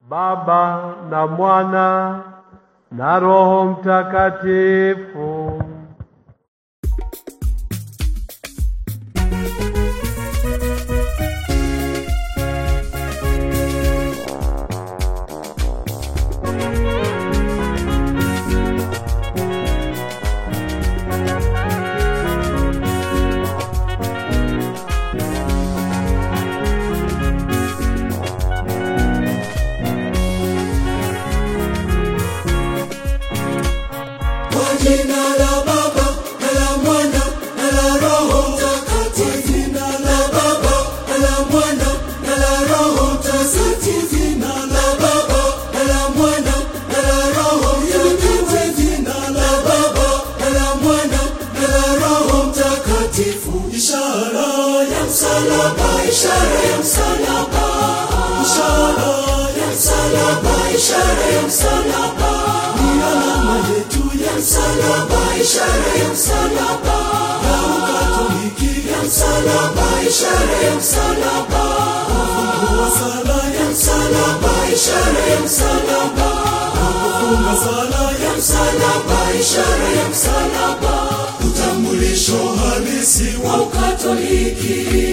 Baba na Mwana na Roho Mtakatifu. Kwa jina la Baba na la Mwana na la Roho Mtakatifu. Jina la Baba na la Mwana na la Roho Mtakatifu. Jina la Baba na la Mwana na la Roho Mtakatifu. Jina la Baba na la Mwana na la Roho Mtakatifu. Ishara ya msalaba, ishara ya msalaba, ishara ya msalaba, ishara ya msalaba ni alama yetu ya msalaba, ishara ya msalaba ya Ukatoliki ya msalaba, ishara ya msalaba kufungua sala ya msalaba, ishara ya msalaba kufunga sala ya msalaba, ishara ya msalaba, utambulisho halisi wa Ukatoliki.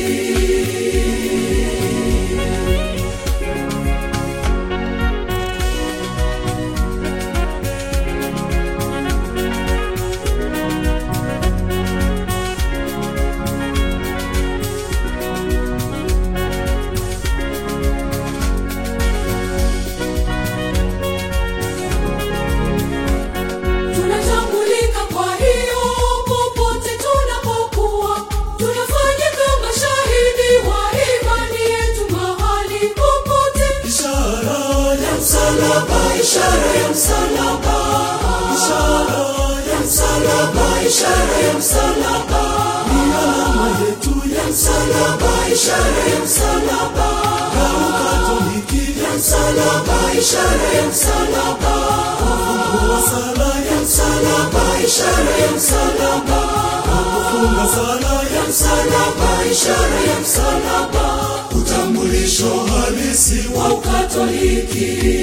Tunatambulika kwa hiyo popote tunapokuwa, tunafanya kama shahidi wa imani yetu mahali popote. Ishara ya msalaba, ishara ya msalaba, ishara ya msalaba, ishara ya msalaba, ni alama yetu ya msalaba, ishara ya msalaba, ya Ukatoliki ya msalaba, ishara ya msalaba, kufungua sala ya msalaba, ishara ya msalaba, kufunga sala ya msalaba, ishara ya msalaba, utambulisho halisi wa Ukatoliki.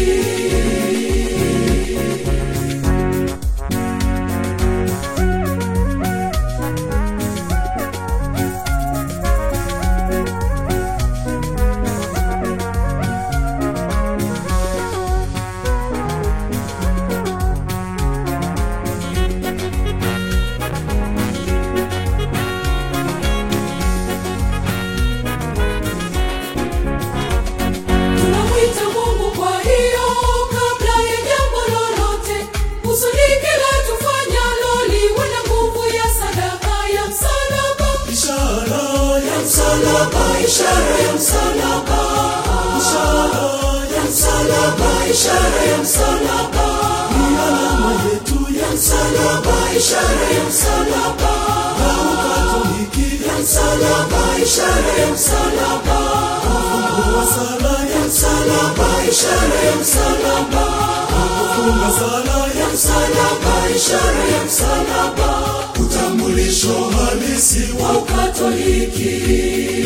Tunamwita Mungu kwa hiyo kabla ya jambo lolote, kusudi kila tufanyalo liwe na nguvu ya sadaka ya msalaba. Ishara ya msalaba, ishara ya msalaba, ishara ya msalaba, ishara ya msalaba, ni alama yetu ya msalaba, ishara ya msalaba, ya Ukatoliki ya msalaba, ishara ya msalaba, kufungua sala ya msalaba, ishara ya msalaba, kufunga sala ya msalaba, ishara ya msalaba, utambulisho halisi wa Ukatoliki.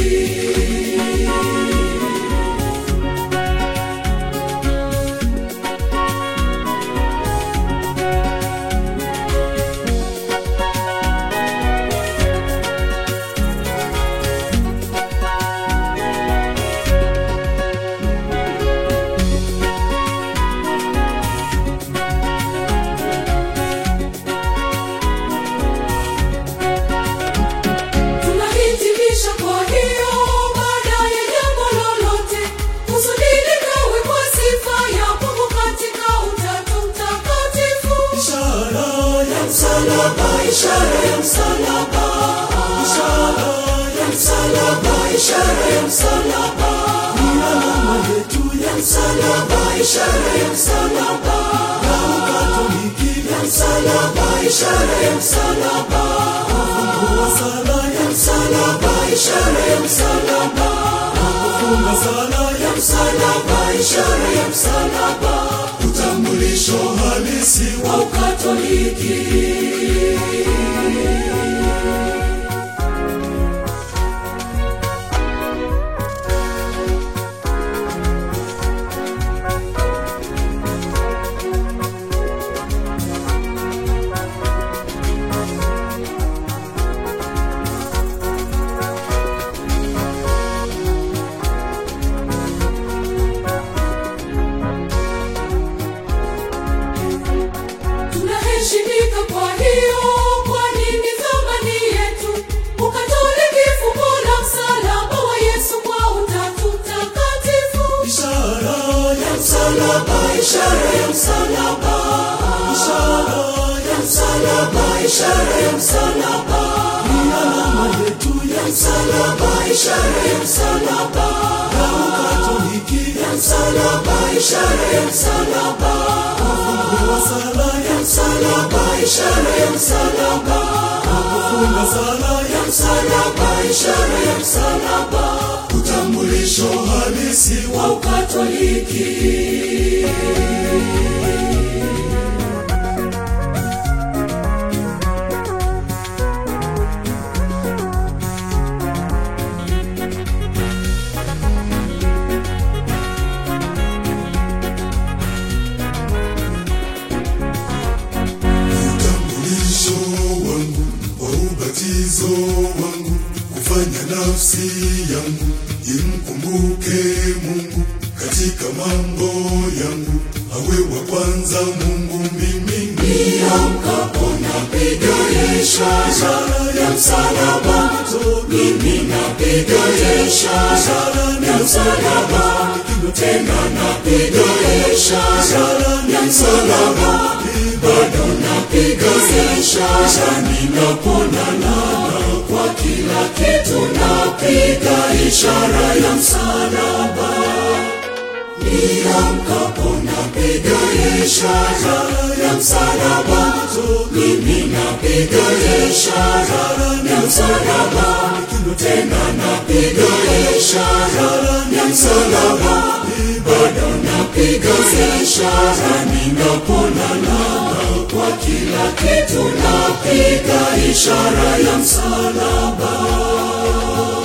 Tunahitimisha kwa hiyo baada ya jambo lolote, kusudi likawe kwa sifa ya Mungu katika Utatu Mtakatifu. Ishara ya msalaba, ishara ya msalaba, ishara ya msalaba, ishara ya msalaba, ni alama yetu ya msalaba, ishara ya msalaba, ya Ukatoliki ya msalaba, ishara ya msalaba, kufungua sala ya msalaba, ishara ya msalaba, kufunga sala ya msalaba, ishara ya msalaba, utambulisho halisi wa Ukatoliki. msalaba ishara ya msalaba ishara ya msalaba ni alama yetu ya msalaba ishara ya msalaba na ukatoliki ya msalaba ishara ya msalaba wa sala ya msalaba ishara ya msalaba kufunga sala ya msalaba ishara ya msalaba utambulisho halisi wa ukatoliki utambulisho wangu wa ubatizo wangu kufanya nafsi yangu imkumbuke Mungu katika mambo yangu awe wa kwanza Mungu mimi niamkapo napiga ishara ya msalaba mimi napiga ishara ya msalaba tena napiga ishara ya msalaba bado napiga ishara ninapolala kwa kila kitu napiga ishara ya msalaba niamkapo napiga ishara ya msalaba mimi napiga ishara ya msalaba tena napiga ishara ya msalaba bado napiga ishara ninapolala kwa kila kitu napiga ishara ya msalaba